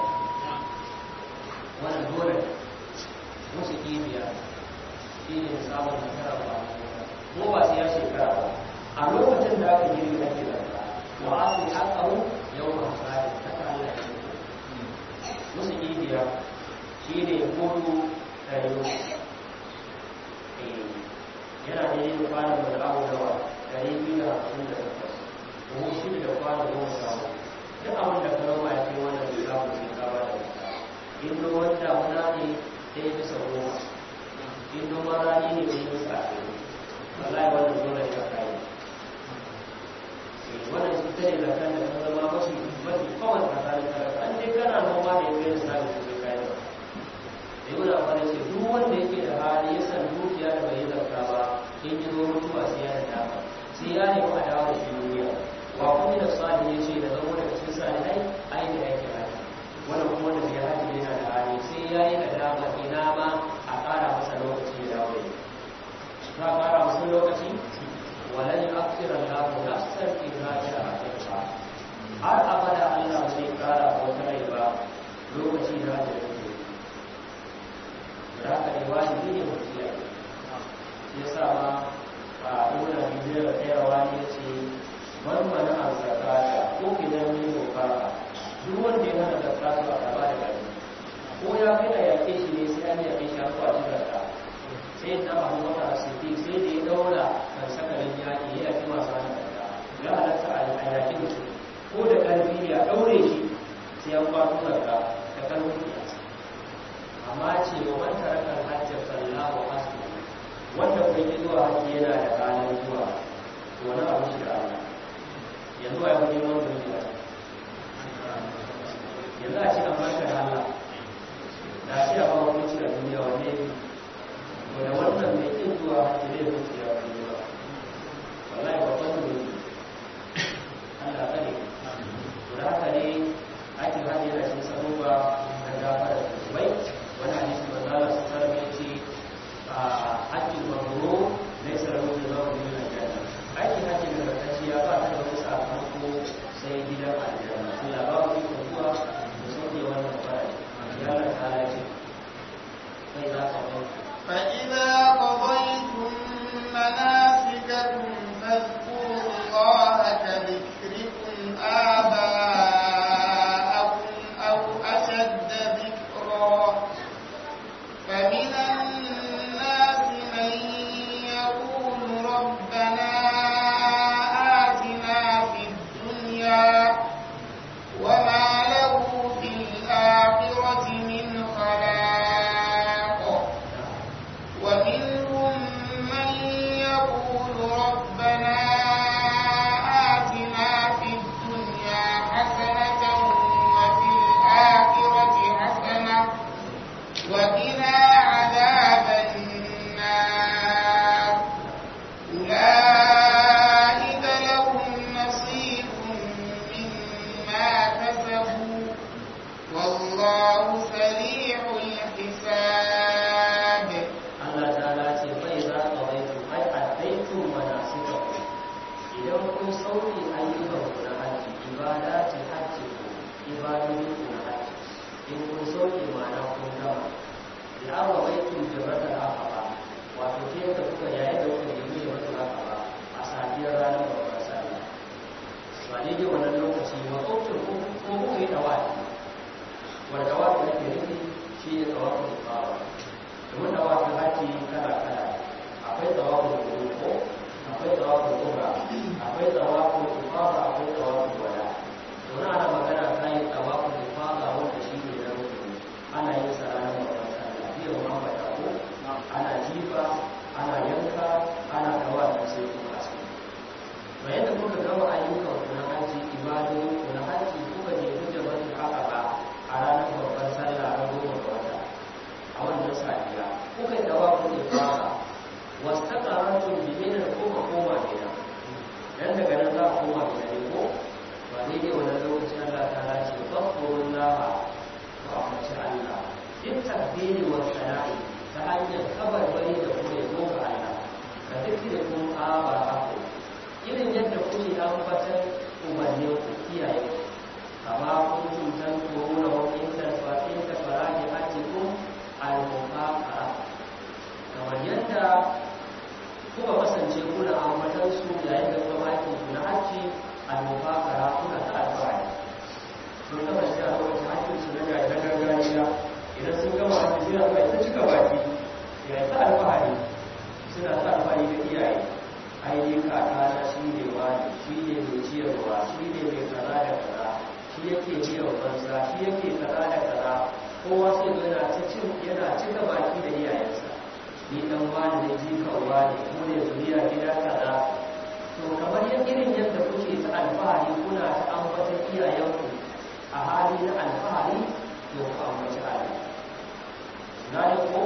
wannan dole musu kibiya shi ne samun nasara ba ko ba sai ya shekara ba a lokacin da aka girbi ake zarta wa asu haƙaru yau ma tsari ta Allah ya ce musu ibiya shi ne kodo ɗari yana da yin kwanan da abu dawa ɗari biyu da hamsin da takwas ko shi da kwanan goma samu duk abin da ka rama ya kai wannan bai samu sai ka ba da in ruwan damuna ne ɗaya bisa goma in noman rani ne mai yi tsaye wallahi wannan dole ya kai wannan shi tare da kan da ta zama mafi mafi kawai tsakanin talaka an dai kana noma da yake da sabi su kai kai ba da yi wani amfani ce duk wanda yake da hali ya san dukiya da bai yi zarta ba in yi zo mutuwa sai ya da dama sai ya nemi a dawo da shi duniya wa kuma da sani ya ce da zama daga cikin sani ai ai da yake haji wannan kuma wanda bai haji yana da hali sai ya yi da dama ina ma a ƙara masa lokaci ya dawo da za a ƙara masa lokaci walan akira Allah nafsan idza jaa ajalha har abada Allah zai ƙara wata rai ba lokaci da da yake da haka ne wajibi ne mu kiyaye shi yasa ma a ibn Abi da tsayawa ne yace man mana azzakata ko kidan ne dokara duk wanda ya hana zakatu a gaba da gari ko ya kai a yaƙe shi ne sai an yaƙe shi a kwaci zakka sai da abu wata asibiti sai da ya daura kan sakarin yaƙi ya yaƙi masu hana zakka ya halatta a yaƙi mutum ko da ƙarfi ya ɗaure shi sai an kwato zakka da ƙarfin ya amma ce wa man tarakal hajjar sallahu hasbu wanda kai ki zuwa hajji yana da ranar zuwa to wani abu shi da Allah yanzu a yi neman zuciya yanzu a ce an barka da Allah da shi a bawa kunci a duniya wanne to da wannan mai kin zuwa hajji zai kunci a duniya wallahi babban ne Allah kare to da haka ne ake hajji da shi sabuwa da gafara da zubai wani hadisi manzo Allah sallallahu alaihi wasallam yace hajji mabrur laysa lahu jazaa'un illa al-janna aiki hajji da barkaciya ba ta da wani sakamako sai gidan aljanna Allah ba mu iko zuwa da sauke dabbobin ku na haji kuka je kuka bari haka ba a ranar babbar sallah na goma ga wata a wannan safiya kuka yi dawa kuka fara wasu ta karantun bimina da kuka koma gida dan daga nan za a koma gida ne ko ba daidai wannan lokacin Allah ta lace fakkurun laha ko a mace Allah duk tabbiri wa sana'i ta hanyar kabarbari da kuma ya ga Allah ka duk da kun aba haku irin yadda kuke ambatan umarnin ku kiyaye kama kun tuntan korona wa inda fatin da faraji hajjikum al-muqaqa kamar yadda kuka kasance kuna ambatan su yayin da kuma aikin ku na hajji al-muqaqa kuna ta alfahari sun kasance a lokacin hajjin su na gargajiya idan sun gama hajji suna kai ta cika baki ya ta alfahari suna ta alfahari da iyaye ainihin kaka na shi ne wani shi ne mai ciyarwa shi ne mai kaza da kaza shi yake biyan banza shi yake kaza da kaza kowa sai zo yana ta cin yana cika baki da iyayensa ni dan wani ne jikan wani ko ne zuriya gida kaza to kamar yan irin yadda kuke ta alfahari kuna ta ambatan iyayenku a hali na alfahari to ku ambaci Allah na ko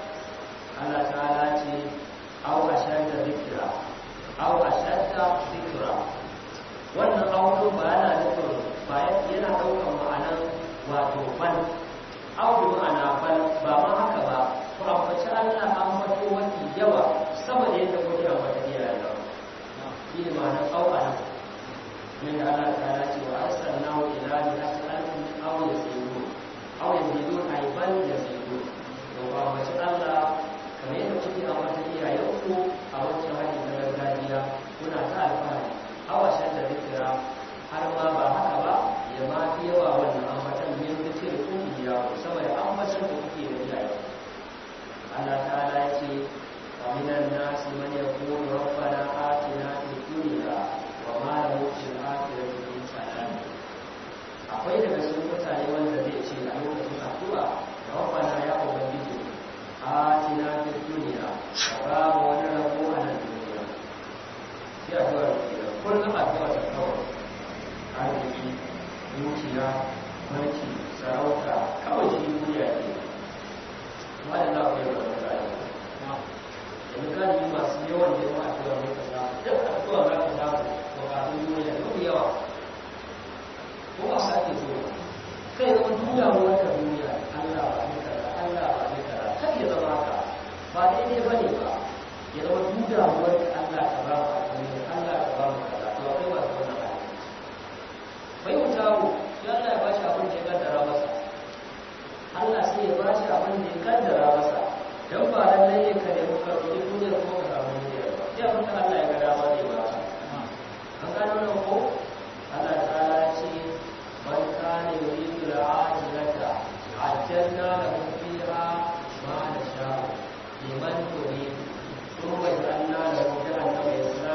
Allah ta'ala ce aw ashadda dhikra aw ashadda dhikra wannan auto ba yana nufin ba yana daukar ma'anar wato bal aw bi ma'ana bal ba ma haka ba ku ambaci Allah ambato wani yawa sama da yadda kuke ambata iyayen nan shi ne ma'anar aw ana min da Allah ta'ala ce wa arsalnahu ila mi'ati alfin aw yazidun aw yazidun ay bal yazidun to ba ambaci Allah kamar yadda kuke ambata iyayenku a wancan hajji na gargajiya kuna ta alfahari awashen da zikira har ma ba haka ba ya ma fi yawa wannan ambatan min zikir kun biya sama da ambatan da kuke da iyaye Allah ta'ala ya ce wa minan nasi man yaqulu rabbana atina fid dunya wa ma lahu fil akhirati min salam akwai daga cikin mutane wanda zai ce a lokacin addu'a rabbana ya ubangiji atina fid dunya wa ba mu wani rabo a nan duniya sai addu'a da kullum addu'a ta kawai arziki dukiya mulki sarauta kawai shi duniya ne amma da za ku yi wani gani yanzu gani masu yawan neman addu'a ne ka samu duk addu'a za ka samu bukatun duniya mafi yawa ko ba sa ke so kai zama duniya wata duniya Allah ba ne kaza Allah ba ne kaza kar ya zama haka ba daidai ba ne ba ya zama duniya wata Allah ta ba mu duniya Allah ta ba mu kaza to akwai masu wannan hali bai wuta mu ya Allah ya ba shi abin da ya kaddara masa Allah sai ya ba shi abin da ya kaddara masa dan ba lallai ne ka nemi ka roƙi duniya ko ka samu duniya ba sai abin da Allah ya ga dama zai ba ka an gano nan ko Allah ta'ala ya ce man kana yuridu al-ajilata ajjalna lahu fiha ma nasha'u liman nurid ثم جعلنا له جهنم يصلاها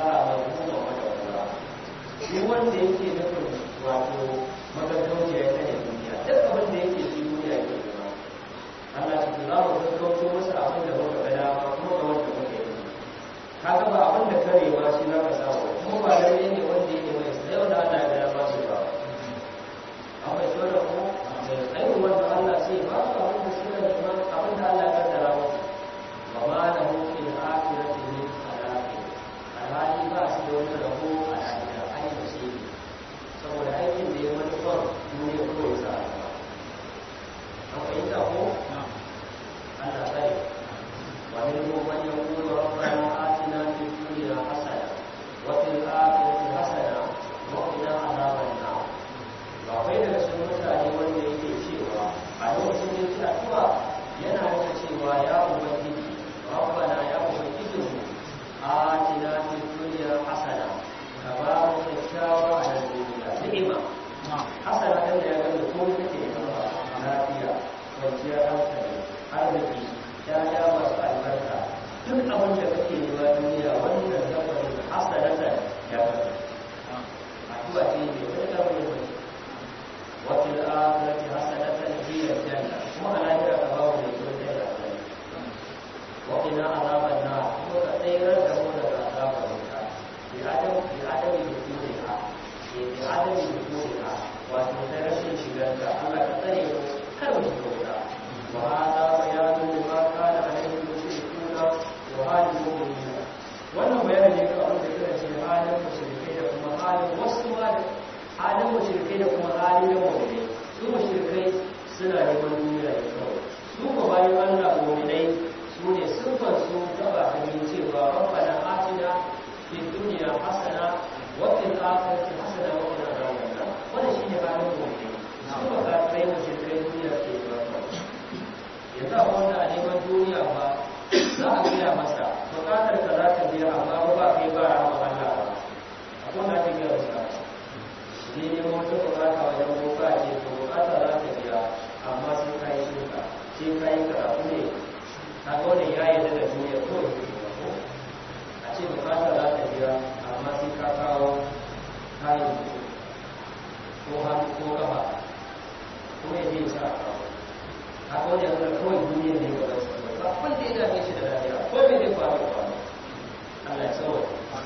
ko hannu ko gaba kuma ya je sa a kawo haka wani yanzu da kawai duniya ne ga wasu ba wanda ya dame shi da lafiya ko me zai faru da faru Allah ya sauwa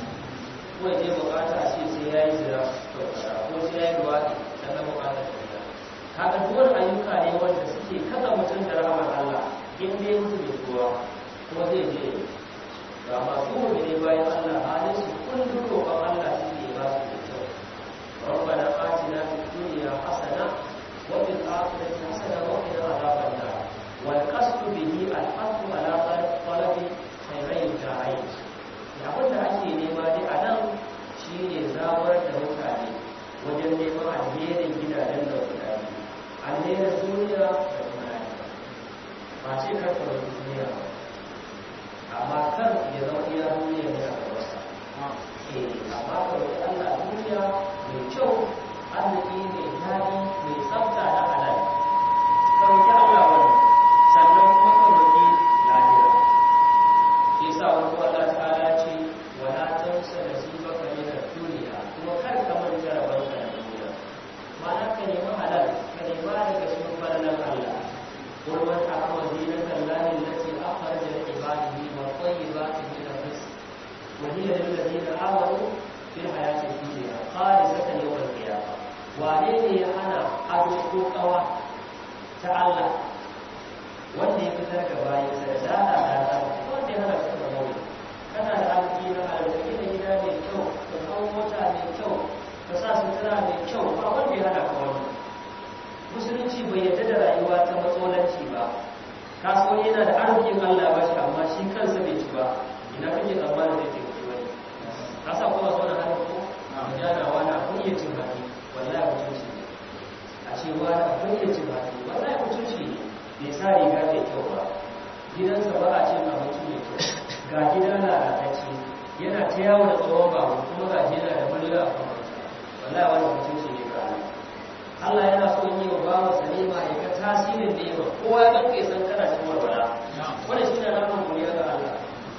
ko ya je bukata a ce sai ya yi zira ko sai ya yi ruwaɗi dan na bukata ta biya haka duwar ayyuka ne wanda suke kada mutum da rahamar Allah in dai mutu da kowa kuma zai je ga masu ne bayan Allah halin su kullum roƙon Allah suke ba su da kyau ربنا آتنا في الدنيا حسنة وفي الآخرة حسنة وقنا عذاب النار والقصد به الحث على طلب خيري الدارين abin da ake nema dai a nan shi ne zawar da mutane wajen neman alherin gidajen da guda biyu alherin duniya da kuma lafiya ba ce karfa da duniya ba amma kar ya zama iya duniya ne a gabansa eh amma ka roƙi Allah duniya mai kyau arziki mai daɗi mai tsafta na halal ka roƙi Allah wani sannan kuma ka roƙi lahira shi yasa wani ko Allah ta'ala ce wala tansa nasibaka min ad-dunya kuma kar ka manta rabanka na duniya ma'ana ka nemi halal ka nemi daga cikin falalan Allah قل من أحوى زينة الله التي أخرج لعباده والطيبات من الرزق وهي للذين آمنوا في الحياة الدنيا خالصة يوم القيامة وعليه أنا أدعو قوى تعالى wanda ya fitar da bayan sa da dada dada wanda ya hana shi da mawuyi kana da arziki na arziki da gida mai kyau da kawo mota mai kyau ka sa sutura mai kyau ba wanda ya hana ka wani musulunci bai yadda da rayuwa ta matsolanci ba kasuwan yana da arzikin allah ba shi amma shi kansa bai ci ba ina kake tsammanin zai taimaki wani ka sa kuma sauran hannun ko jana wani abun iya cin haƙi wallahi mutunci ne a ce wani abun iya cin haƙi wallahi mutunci ne bai sa riga mai kyau ba gidansa ba a cin abinci mai kyau ga gida lalatacce yana ta yawo da tsohon babu kuma ga gida da murya a kan wallahi wani mutunci ne ga Allah Allah yana so yi wa bawa salima ya ga tasirin da yawa kowa ya ganka ya san kana cikin walwala wannan shine alamun godiya ga Allah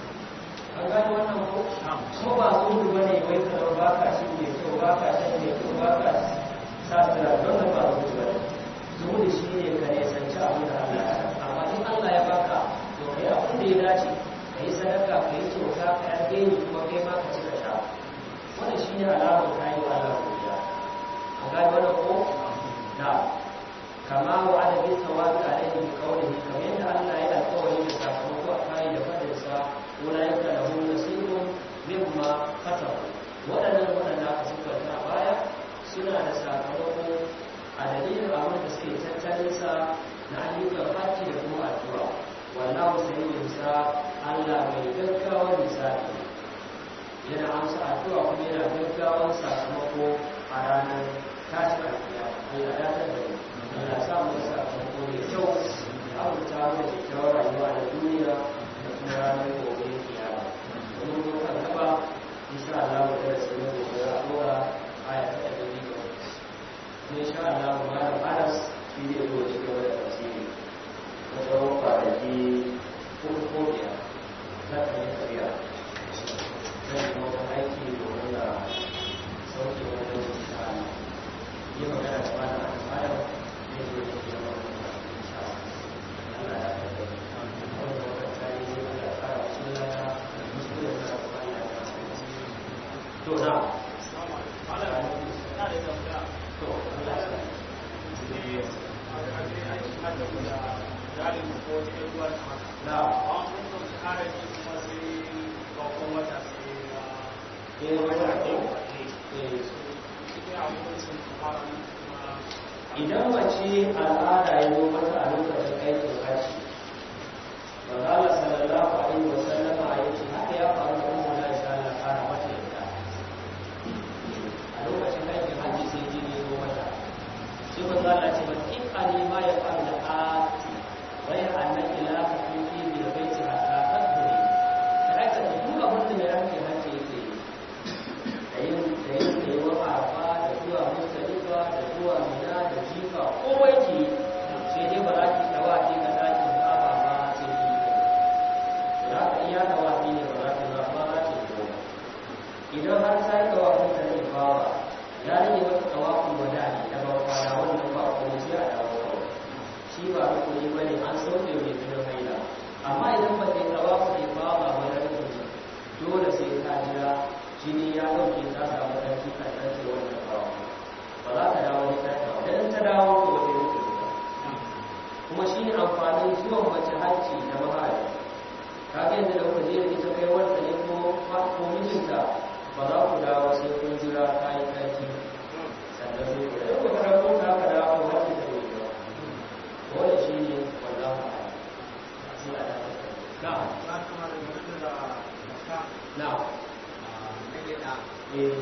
an gane wannan ko ko ba su gudu bane wai ka zama ba ka shi mai kyau ba ka shan mai kyau ba ka sa sira wannan ba su gudu bane zuhudu shi ne ka ne sanci abin da Allah ya amma in Allah ya baka to kai abin da ya dace ka yi sadaka ka yi kyauta ka yi alheri kuma kai ma ka ci ka sha wannan shi ne alamar kayi wa Allah godiya an gane wannan ko na kama wa ala bi sawabi alaihi bi qawlihi kamar yadda Allah ya alƙawari da sakamako a kai da fadin sa ulaika lahum nasibun mimma kasabu wadannan wadanda aka siffanta a baya suna da sakamako a dalilin abin da suke tattalin sa na ayyukan hajji da kuma addu'a wallahu sayyidin sa Allah mai gaggawar misali yana amsa addu'a kuma yana gaggawar sakamako a ranar tashin alkiyama Allah ya tabbata Allah sa mu sakamako mai kyau abu ta mu da kyakkyawar rayuwa da duniya da kuma ranar gobe kiyama domin mun kan gaba insha Allah mu da su ne gobe a dora aya ta ɗari biyu kuma insha Allah mu ma da Anas shi ne zo ci gaba da tafsiri na tsawon kwanaki uku ko biyar za ka yi tafiya zan yi wata aiki domin na sauke wani insha Allah yi magana da mana a bayan ne zo da ke yawan insha Allah ya tafi wanda wata tsari ne wanda ya fara wasu lana da musu da ta kuma ya ta to na to Allah ya na eh wata ko eh idan mace al'ada ya zo mata a lokacin aikin haji manzala sallallahu alaihi wa sallama ya ce haka ya faru da ummu na insha Allah fara mata yadda a lokacin aikin haji sai jini ya zo mata sai manzala ce ba in ali ma ya faru da ati ghayr annaki la tafifi bil baiti hatta tadhuri ta aikata duk abin da ya rake haji yake yi da yin da yin da yawa arfa da zuwa mustalifa da zuwa mina da jifa komai ke sai dai ba za ki dawa ki ga dakin kaba ba sai ki yi da haka iya dawa ki ne ba za ki ba ba za ki yi idan har ta yi dawa kun ta ne bawa ya rage wata tawafin wada ne da bambance hajji da maharaji ka ga yadda da kuka je da ita kai wanda ne ko ko mijinta ba za ku dawo sai kun jira ta yi tsarki sannan sai ku dawo ka rabu ka ka dawo hajji da bai ba wannan shi ne wannan sai a dawo na na eh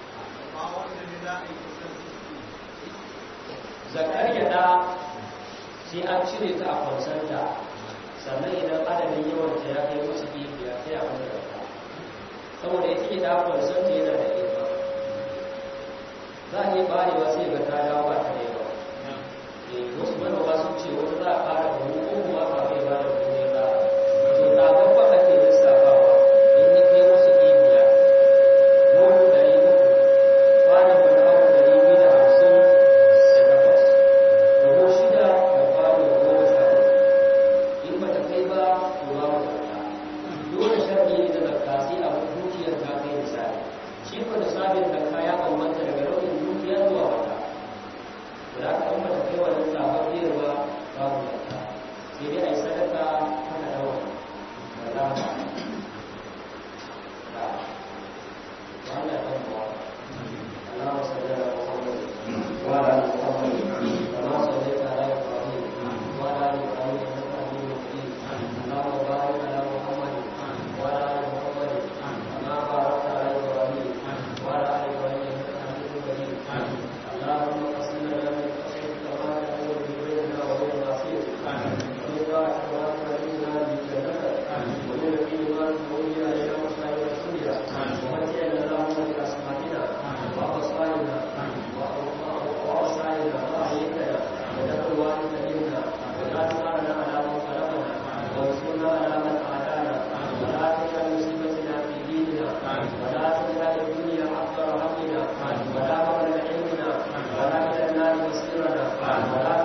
zakar gyada sai an cire ta a kwansanta sannan idan adadin yawan ta ya kai wasu biya sai a wani rata saboda ita ke da kwansanta yana da yawa za a yi barewa sai ga ta dawo ba ta da yawa eh wasu manoma sun ce wata za a fara da mu ko kuma ba kai ba da kuma za to ta gaba ake lissafawa in ya kai wasu biya wani dari uku kwanan wani abu dari biyu da hamsin da takwas rago shida da kwano goma sha in ba ta kai ba to ba mu zakka dole sharɗi ne da zakka sai a dukiyar ta kai misali shi ko da sabin zakka ya bambanta daga nau'in dukiya zuwa wata da haka in ba ta kai wannan sababbiyar ba babu zakka sai dai a yi sadaka haka da wani wallahu a'lam. Na'am. وعلى اللهم صل على محمد وعلى ال محمد كما صليت على ابراهيم وعلى ال ابراهيم انك حميد مجيد اللهم بارك على محمد وعلى ال محمد كما باركت على ابراهيم وعلى ال ابراهيم انك حميد مجيد اللهم اقسم لنا من خشيتك ما تحول بيننا وبين معصيتك ومن طاعتك ما تبلغنا به جنتك ومن اليقين ما تهون علينا مصائب الدنيا ومتعنا اللهم باسماعنا وابصارنا وابصارنا واحيتنا وجعل الوارث منا ولا تجعلنا على من ظلمنا وانصرنا على من عادانا ولا تجعل مصيبتنا في ديننا ولا تجعل الدنيا اكبر همنا ولا مبلغ علمنا ولا الى النار مصيرنا ولا